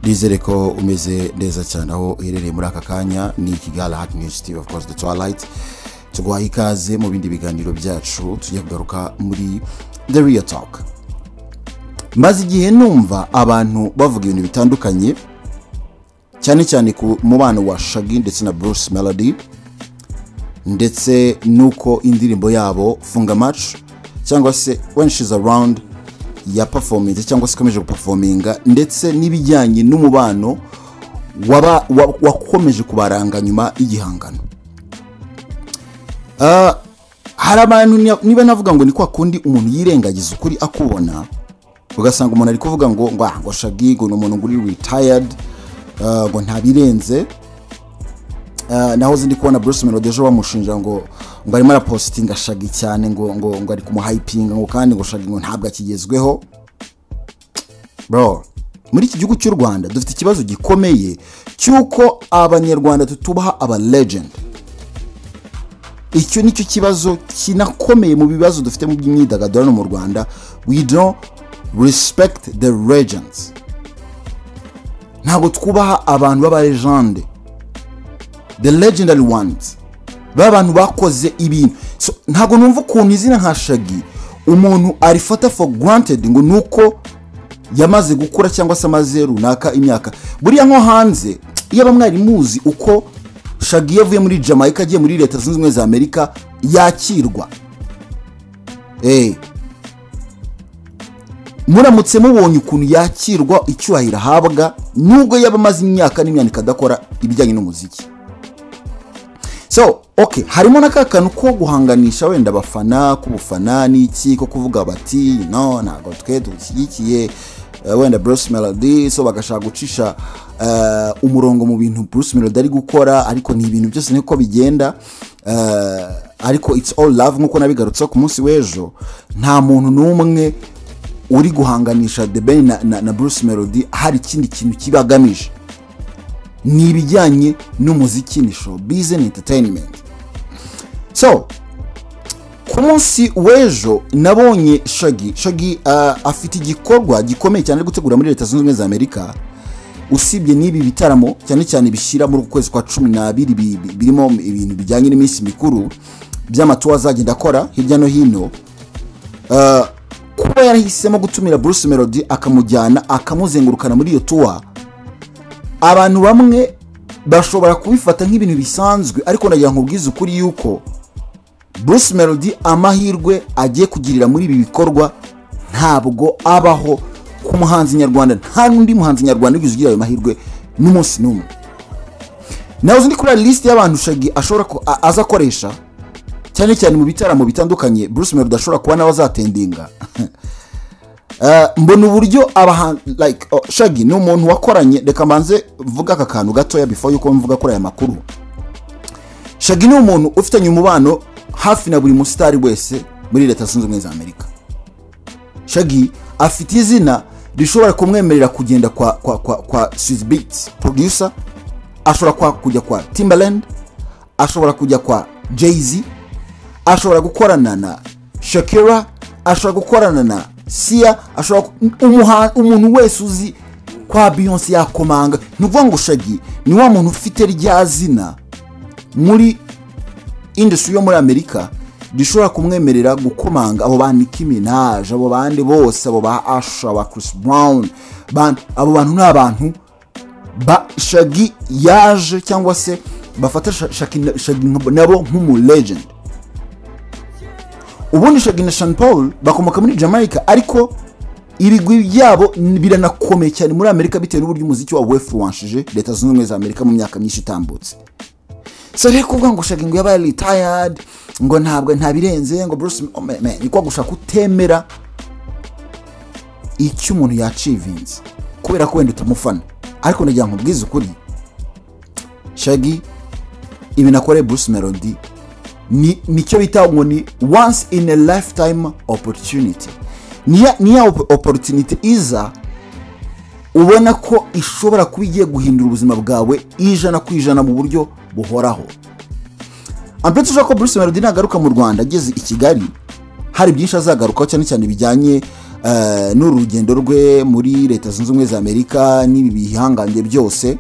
twizere ko umeze neza cyane aho uherereye muri aka kanya ni kigali hati niwusitive ofu kose de tuwarayiti tuguhaye ikaze mu bindi biganiro byacu tujya kugaruka muri the real talk maze igihe numva abantu bavuga ibintu bitandukanye cyane cyane ku mubano wa shagi ndetse na bruce melody ndetse n'uko indirimbo yabo funga macu cyangwa se when she's around yapafominze cyangwa se ikomeje gupafominga ndetse n'ibijyanye n'umubano waba- wa- wakomeje kubaranga nyuma y'igihangano Ah, hari abantu ni- niba navuga ngo ni kwa kundi umuntu yirengagiza ukuri akubona ugasanga umuntu ari kuvuga ngo ngo ah, ngo shagi ngo ni umuntu ngo uri ritayadi ngo ntabirenze Ah, nahoze ndi kubona bruce melody ejo bamushinja ngo ngo arimo arapositinga shagi cyane ngo ngo ngo ari kumuhayipinga ngo kandi ngo shagi ngo ntabwo akigezweho bro muri iki gihugu cy'u rwanda dufite ikibazo gikomeye cy'uko abanyarwanda tutubaha aba legend icyo nicyo kibazo kinakomeye mu bibazo dufite mu by'imyidagaduro hano mu rwanda we don't respect the legends ntabwo twubaha abantu b'abalegende the legendary ones ba bantu bakoze ibintu So, ntabwo numva ukuntu izina nka shagi umuntu arifata for granted ngo ni uko yamaze gukura cyangwa se amaze runaka imyaka buriya nko hanze iyo mwari muzi uko shagi yavuye muri jamaica agiye muri leta zunze ubumwe za amerika yakirwa Eh. muramutse mubonye ukuntu yakirwa icyubahiro ahabwa nubwo yaba amaze imyaka n'imyandiko adakora ibijyanye n'umuziki so ok harimo na ka kantu ko guhanganisha wenda abafana k'ubufana n'iki ko kuvuga bati no ntabwo twe dushyigikiye eh, wenda bruce melody so bagashaka gucisha eh, umurongo mu bintu bruce melody ari gukora ariko ni ibintu byose niko bigenda eh, ariko it's all love nk'uko nabigarutseho ku munsi w'ejo nta muntu n'umwe uri guhanganisha the ben na, na, na bruce melody hari ikindi kintu kibagamije ni ibijyanye n'umuziki ni showbiz ni entertainment so ku munsi w'ejo nabonye shagi shagi ah, afite igikorwa gikomeye cyane ari gutegura muri leta zunze ubumwe za amerika usibye n'ibi bitaramo cyane cyane bishyira muri uku kwezi kwa cumi n'abiri bi- bi- birimo ibintu bijyanye n'iminsi mikuru by'amatuwa azagenda akora hirya no hino Ah, kuba yarahisemo gutumira bruce melody akamujyana akamuzengurukana muri iyo tuwa abantu bamwe bashobora kubifata nk'ibintu bisanzwe ariko nagira ngo ubwize ukuri yuko bruce melody amahirwe agiye kugirira muri ibi bikorwa ntabwo abaho ku muhanzi nyarwanda nta n'undi muhanzi nyarwanda wigeze ugira ayo mahirwe n'umunsi n'umwe nawe uzi ndi kuri lisite y'abantu shagi ashobora ku- a- aza akoresha cyane cyane mu bitaramo bitandukanye bruce melody ashobora kuba nawe azatendinga Eh, mbona uburyo abahan like oh, shagi ni umuntu wakoranye reka mbanze mvuga aka kantu gatoya before yuko mvuga kuri aya makuru shagi ni umuntu ufitanye umubano hafi na buri musitari wese muri leta zunze ubumwe za amerika shagi afite izina rishobora kumwemerera kugenda kwa kwa kwa kwa Swizz Beatz producer ashobora kwa kujya kwa timbaland ashobora kujya kwa jay-z ashobora gukorana na shakira ashobora gukorana na siya ashobora ku- umuha- umuntu wese uzi kwa beyonce yakomanga ni ukuvuga ngo shagi ni wa muntu ufite rya zina muri industry yo muri amerika rishobora kumwemerera gukomanga abo ba Nicki Minaj abo bandi bose abo ba Asha aba Chris Brown ban- abo bantu ni abantu ba shagi yaje cyangwa se bafata Sha- Shaki- shagi nabo nk'umu legend ubundi shagi na Sean Paul bakomoka muri Jamaica ariko ibigwi byabo biranakomeye cyane muri Amerika bitewe n'uburyo umuziki wabo wefuwanshije leta zunze ubumwe za Amerika mu myaka myinshi itambutse so rero kuvuga ngo shagi ngo yabaye retired ngo ntabwo ntabirenze ngo Bruce oh man, man, ni kwa gushaka kutemera icyo umuntu yacivinze kubera ko wenda utamufana ariko ndagira ngo ubwize ukuri shagi ibintu akoreye Bruce Melody ni- nicyo bita ngo ni once in a lifetime opportunity ni ya- ni ya op- opportunity iza ubona ko ishobora kuba igiye guhindura ubuzima bwawe ijana ku ijana mu buryo buhoraho ampere ushobora ko Bruce Melody nagaruka mu Rwanda ageze i Kigali hari byinshi azagarukaho cyane cyane bijyanye eh, n'uru rugendo rwe muri leta zunze ubumwe za amerika n'ibi bihangange byose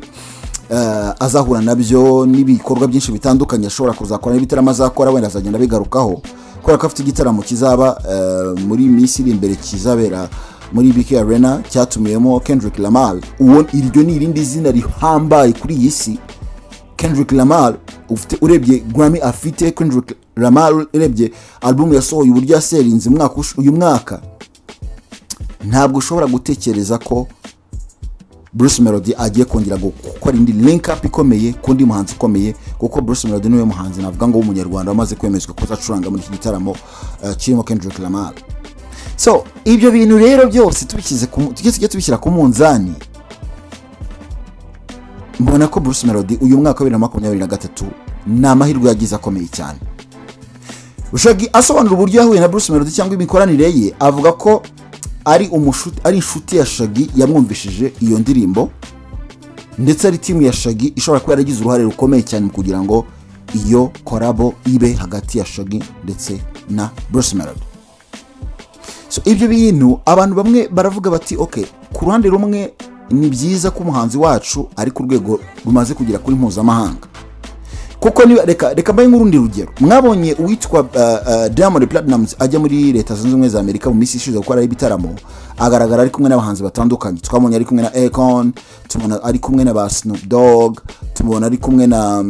eh, azahura nabyo n'ibikorwa byinshi bitandukanye ashobora kuzakora n'ibitaramo azakora wenda azagenda abigarukaho kubera ko afite igitaramo kizaba eh, muri iyi minsi iri imbere kizabera muri bk arena cyatumiwemo kendrick lamar uwo iryo ni irindi zina rihambaye kuri iyi si kendrick lamar ufite urebye grammy afite kendrick lamar urebye album yasohoye uburyo yaserinze umwaka ush- uyu mwaka ntabwo ushobora gutekereza ko bruce melody agiye kongera gukora indi link up ikomeye ku ndi muhanzi ukomeye kuko bruce melody niwe muhanzi navuga ngo w'umunyarwanda wamaze kwemezwa ko azacuranga muri iki gitaramo eh, kirimo kendrick lamar so ibyo bintu rero byose tubishyize ku mu- tujye tujye tubishyira ku munzani mbona ko bruce melody uyu mwaka wa bibiri na makumyabiri na gatatu ni amahirwe yagize akomeye cyane Bushagi asobanura uburyo yahuye na Bruce Melody cyangwa imikoranire ye avuga ko ari umushuti ari inshuti ya Shaggy yamwumvishije iyo ndirimbo ndetse ari timu ya Shaggy ishobora kuba yaragize uruhare rukomeye cyane mu kugira ngo iyo korabo ibe hagati ya Shaggy ndetse na Bruce Melody so ibyo bintu abantu bamwe baravuga bati ok ku ruhande rumwe ni byiza ko umuhanzi wacu ari ku rwego rumaze kugera kuri mpuzamahanga kuko niba reka reka mbaye nk'urundi rugero mwabonye uwitwa uh, uh, diamond platinumz ajya muri leta zunze ubumwe za amerika mu minsi ishize gukora ibitaramo agaragara ari kumwe n'abahanzi batandukanye twabonye ari kumwe na econ tubona ari kumwe na ba snoop dog tubona ari kumwe na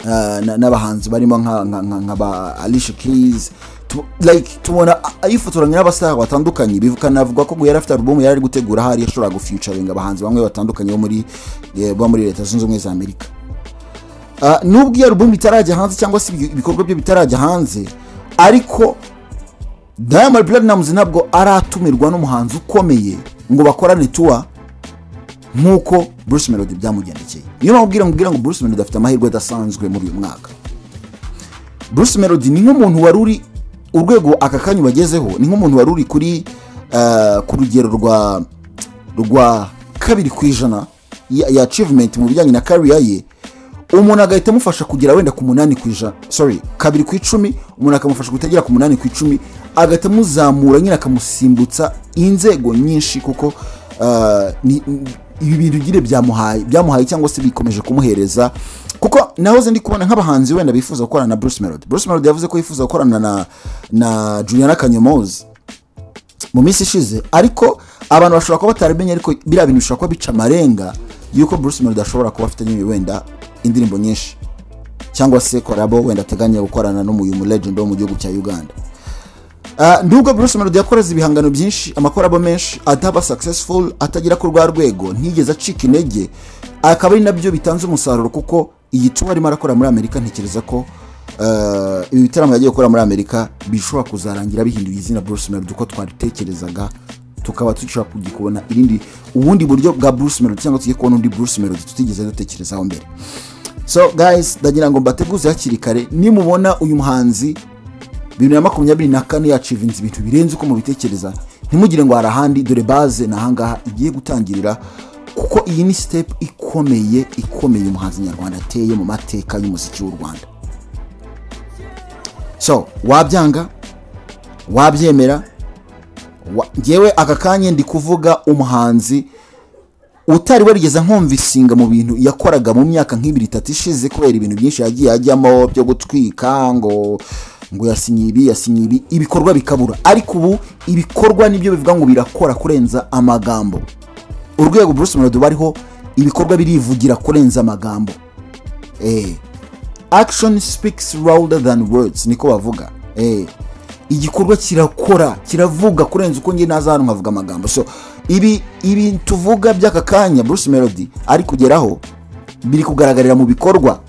eh, na- n'abahanzi barimo nka- nka- nka nka ba alicia keys Tu- like tubona a- yifotoranya n'abasara batandukanye bikanavugwa ko yari afite alubumu yari ari gutegura ahari yashobora gufuturinga abahanzi bamwe batandukanye bo muri eh, bo muri leta zunze ubumwe za amerika Ah, nubwo iyo alubumu itarajya hanze cyangwa se ibi- ibikorwa bye bitarajya hanze ariko diamond platinumz ntabwo aratumirwa n'umuhanzi ukomeye ngo bakorane tuwa nk'uko bruce melody byamugendekeye niyo mpamvu ubwira ngo ngo bruce melody afite amahirwe adasanzwe muri uyu mwaka bruce melody ni nk'umuntu wari uri urwego aka kanya bagezeho ni nk'umuntu wari uri kuri eh, ku rugero rwa rwa kabiri ku ijana ya, ya achievement mu bijyanye na career ye umuntu agahita amufasha kugera wenda ku munani ku ijana sorry kabiri ku icumi umuntu akamufasha kutagera ku munani ku icumi agahita amuzamura nyine akamusimbutsa inzego nyinshi kuko eh, ni- ni- ibi bintu nyine byamuhaye byamuhaye cyangwa se bikomeje kumuhereza kuko nahoze ndi kubona nk'abahanzi wenda bifuza gukorana na bruce melody bruce melody yavuze ko yifuza gukorana na, na juliana kanyomozi mu minsi ishize ariko abantu bashobora kuba batarabimenye ariko biriya bintu bishobora kuba bica amarenga y'uko bruce melody ashobora kuba afite nyine wenda indirimbo nyinshi cyangwa se korabo wenda ateganya gukorana n'umuyu mu legend wo mu gihugu cya uganda Ah, nubwo bruce melody yakoraze ibihangano byinshi amakorabo menshi ataba successful atagera ku rwa rwego ntiyigeze acika intege akaba ari nabyo bitanze umusaruro kuko iyi tuba arimo arakora muri amerika ntekereza ko ah, ibi bitaramo yagiye gukora muri amerika bishobora kuzarangira bihinduye izina bruce melody uko twaritekerezaga tukaba dushobora kujya kubona irindi ubundi buryo bwa bruce melody cyangwa tugiye kubona undi bruce melody tutigeze dutekerezaho mbere so guys ndagira ngo mbateguze hakiri kare nimubona uyu muhanzi bibiri na makumyabiri na kane yacivinze ibintu birenze uko mubitekereza ntimugire ngo hari ahandi dore baze ni ahangaha igiye gutangirira kuko iyi ni sitepu ikomeye ikomeye umuhanzi nyarwanda ateye mu mateka y'umuziki w'u rwanda so wabyanga wabyemera wa- ngewe aka kanya ndi kuvuga umuhanzi utari warigeze nkumva isinga mu bintu yakoraga mu myaka nk'ibiri itatu ishize kubera ibintu byinshi yagiye ajyamo byo gutwika ngo ngo yasinye ibi yasinye ibi ibikorwa bikabura ariko ubu ibikorwa nibyo bivuga ngo birakora kurenza amagambo urwego bruce melody bariho ibikorwa birivugira kurenza amagambo eh action speaks louder than words niko bavuga eh igikorwa kirakora kiravuga kurenza uko njye naza hano nkavuga amagambo so ibi ibi tuvuga by'aka kanya bruce melody ari kugeraho biri kugaragarira mu bikorwa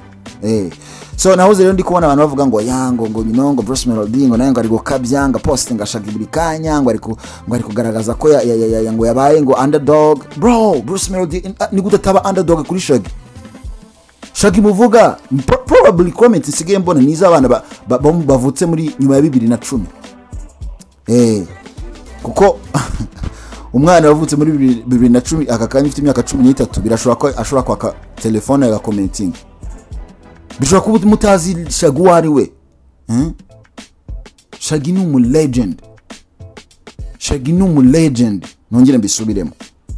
eh so nahoze rero ndi kubona abantu bavuga ngo ya ngo ngo nyino ngo bruce melody ngo nawe ngo ari gukabya ngo poste ngo ashaka buri kanya ngo ari ku- ngo ari kugaragaza ko ya, ya, ya, ya, ngo yabaye ngo underdog bro bruce melody eh, ni gute ataba underdog kuri shaggy shaka imuvuga pro- probably comment nsigaye mbona ni iz'abana ba- ba- bo- bavutse muri nyuma ya bibiri na cumi Eh, kuko umwana wavutse muri bibiri bibiri na cumi aka kanya ufite imyaka cumi n'itatu birashobora ko ashobora kwaka telefone agakomentinga bishobora kuba mutazi shagi uwo ari we shagi ni umu legend shaggy ni umu legend ntongere mbisubiremo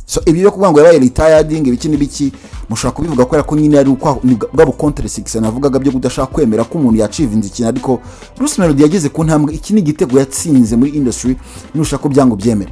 so ibi byo kuvuga ngo yabaye retiring ibiki n'ibiki mushobora kubivuga kubera ko nyine ari ukwa- ni bwa bukonteresigisi navugaga byo kudashaka kwemera ko umuntu yacivinze ikintu ariko bruce melody yageze ku ntambwe iki ni igitego yatsinze muri industry nushaka ko byango byemere